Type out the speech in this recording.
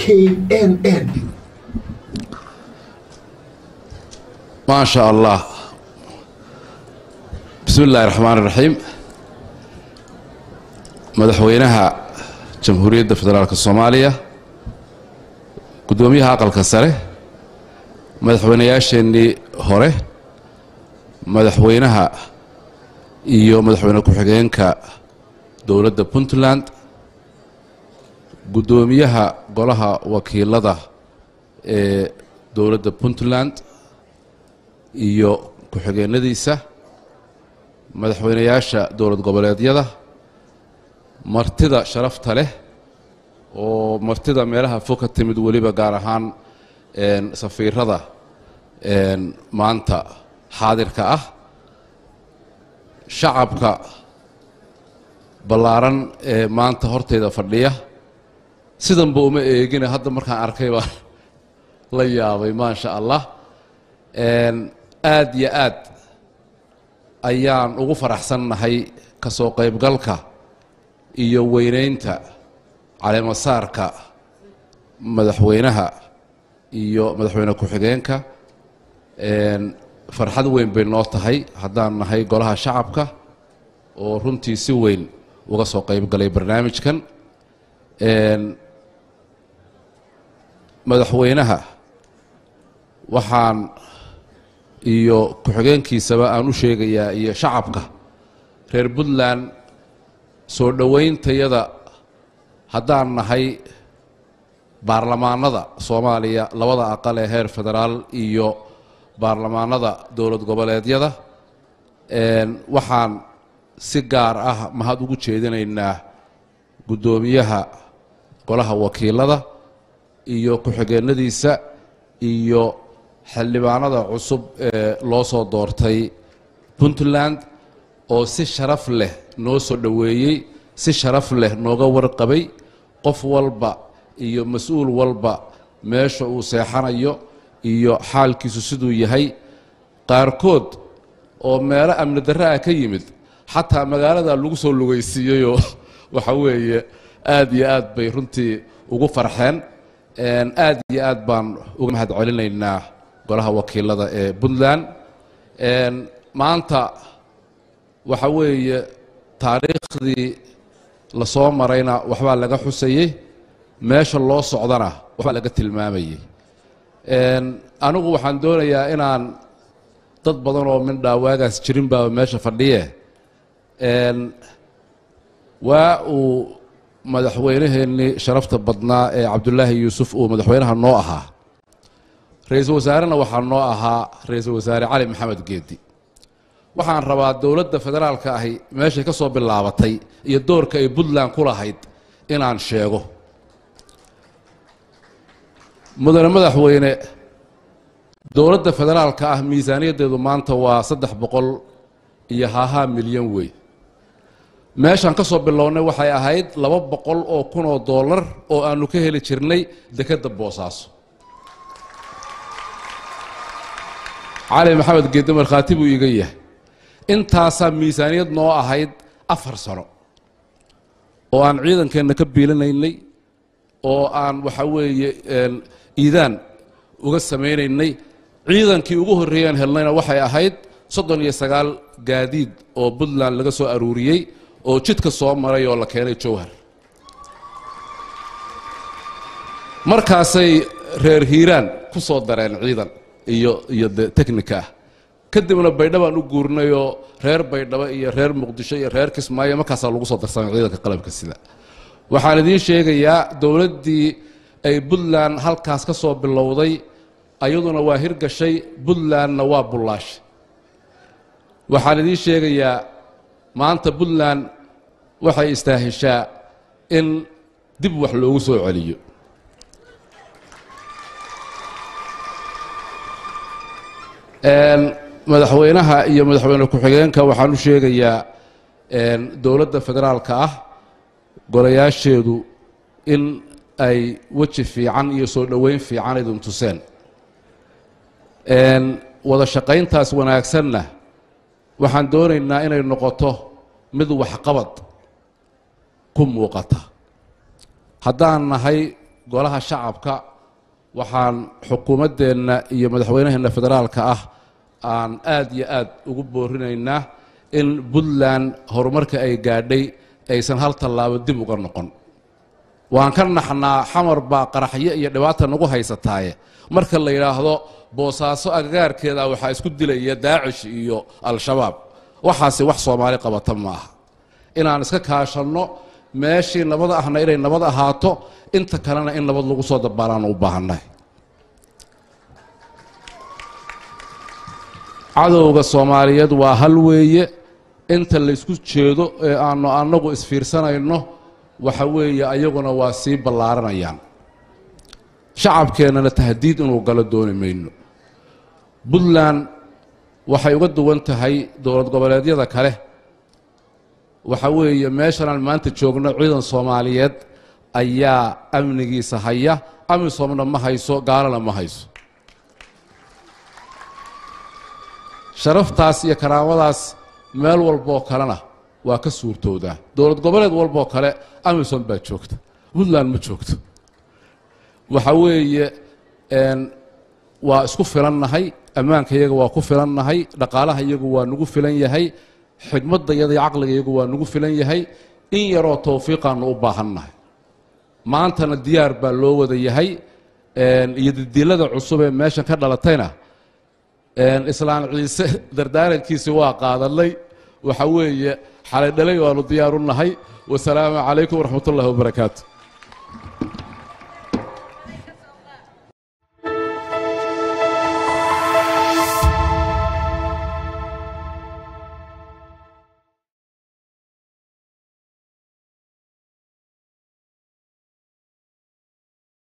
knn ما شاء الله بسم الله الرحمن الرحيم madaxweynaha jamhuuriyadda federaalka soomaaliya guddoomiyaha aqalka sare madaxweynayaasheenii hore madaxweynaha iyo madaxweyne ku-xigeenka dowladda puntland guddoomiyaha golaha wakiilada ee dowladda puntland iyo ku-xigeenadiisa madaxweynayaasha dowlad goboleedyada martida sharafta leh oo martida meelaha fog ka timid weliba gaar ahaan safiirada maanta xaadirka ah shacabka ballaaran ee maanta horteyda fadhiya sidanba uma eegina hadda markaan arkay baan la yaabay maasha allah aad iyo aad ayaan ugu faraxsannahay ka soo qaybgalka iyo weynaynta caleemasaarka madaxweynaha iyo madaxweyne ku-xigeenka farxad weyn bay noo tahay haddaan nahay golaha shacabka oo runtii si weyn uga soo qaybgalay barnaamijkan madaxweynaha waxaan iyo ku-xigeenkiisaba aan u sheegayaa iyo shacabka reer puntland soo dhowayntayada haddaan nahay baarlamaanada soomaaliya labada aqal ee heer federaal iyo baarlamaanada dowlad goboleedyada waxaan si gaar ah mahad ugu jeedinaynaa guddoomiyaha golaha wakiilada iyo ku-xigeenadiisa iyo xildhibaanada cusub ee loo soo doortay puntland oo si sharaf leh noo soo dhoweeyey si sharaf leh nooga warqabay qof walba iyo mas-uul walba meesha uu seexanayo iyo xaalkiisu siduu yahay qaarkood oo meelo amni darre ah ka yimid xataa magaalada lagu soo lugaysiiyeyoo waxa weeye aad iyo aad bay runtii ugu farxeen aad iyo aad baan uga mahad celinaynaa golaha wakiilada ee puntland maanta waxa weeye taariikhdii la soo marayna waxbaa laga xusayey meesha loo socdana waxbaa laga tilmaamayey anigu waxaan doonayaa inaan dad badan oo mindhaa waagaas jirin baaba meesha fadhiye waa uu madaxweynaheennii sharafta badnaa ee cabdulaahi yuusuf uu madaxweynaha noo ahaa ra-iisul wasaarena waxaa noo ahaa ra-iisul wasaare cali maxamed geedi waxaan rabaa dowladda federaalka ahi meeshay ka soo bilaabatay iyo doorka ay puntland ku lahayd inaan sheego mudane madaxweyne dowladda federaalka ah miisaaniyaddeedu maanta waa saddex boqol iyo haahaa milyan wey meeshaan ka soo bilownay waxay ahayd laba boqol oo kun oo dollar oo aanu ka heli jirnay dekedda boosaaso cali maxamed geedde markhaati buu iiga yahay intaasaa miisaaniyad noo ahayd afar sano oo aan ciidankeenna ka biilinaynay oo aan waxa weeye iidaan uga samaynaynay ciidankii ugu horreeyaan helnayna waxay ahayd soddon iyo sagaal gaadiid oo puntland laga soo aruuriyey oo jidka soo maray oo la keenay jowhar markaasay reer hiiraan ku soo dareen ciidan iyo iyo de technika ah kadibna baydhabaan u guurnayoo reer baydhabo iyo reer muqdisho iyo reer kismaayo markaasaa lagu soo darsamay ciidanka qalabka sida waxaan idiin sheegayaa dowladdii ay puntland halkaas ka soo bilowday ayaduna waa hirgashay puntlandna waa bullaashay waxaan idiin sheegayaa maanta puntland waxay istaahishaa in dib wax loogu soo celiyo madaxweynaha iyo madaxweyne ku-xigeenka waxaan u sheegayaa dowladda federaalka ah golayaasheedu in ay weji fiican iyo soo dhoweyn fiican idin tuseen wada shaqayntaas wanaagsanna waxaan doonaynaa inay noqoto mid waxqabad ku muuqata haddaan nahay golaha shacabka waxaan xukuumaddeenna iyo madaxweynaheenna federaalka ah aan aad iyo aad ugu boorinaynaa in puntland horumarka ay gaadhay aysan hal tallaabo dib uga noqon waan ka naxnaa xamar baa qaraxyo iyo dhibaata nagu haysataaye marka la yidhaahdo boosaaso agagaarkeeda waxaa isku dilaya daacish iyo al-shabaab waxaasi wax soomaali qabata ma aha inaan iska kaashanno meeshii nabad ahna inay nabad ahaato inta kalena in nabad lagu soo dabaalaan u baahannahay cadowga soomaaliyeed waa hal weeye inta laysku jeedo ee aanu annagu isfiirsanayno waxa weeye ayaguna waa sii ballaaranayaan shacabkeennana tahdiid inuu galo dooni mayno puntland waxay uga duwan tahay dowlad goboleedyada kale waxa weeye meeshanaan maanta joogno ciidan soomaaliyeed ayaa amnigiisa haya amisomna ma hayso gaalana ma hayso sharaftaas iyo karaamadaas meel walboo kalena waa ka suurtoodaa dowlad goboleed walboo kale amisom baa joogta puntland ma joogto waxa weeye waa isku filannahay ammaanka iyaga waa ku filannahay dhaqaalaha iyagu waa nagu filan yahay xigmadda iyada iyo caqliga iyagu waa nagu filan yahay in yaroo towfiiqaanu u baahannahay maantana diyaar baa loo wada yahay iyo didilada cusub ee meeshan ka dhalatayna islaan ciise dardaarankiisi waa qaadanay waxa weeye xalay dhalay waanu diyaar u nahay wasalaamu calaykum waraxmat ullahi wabarakaatu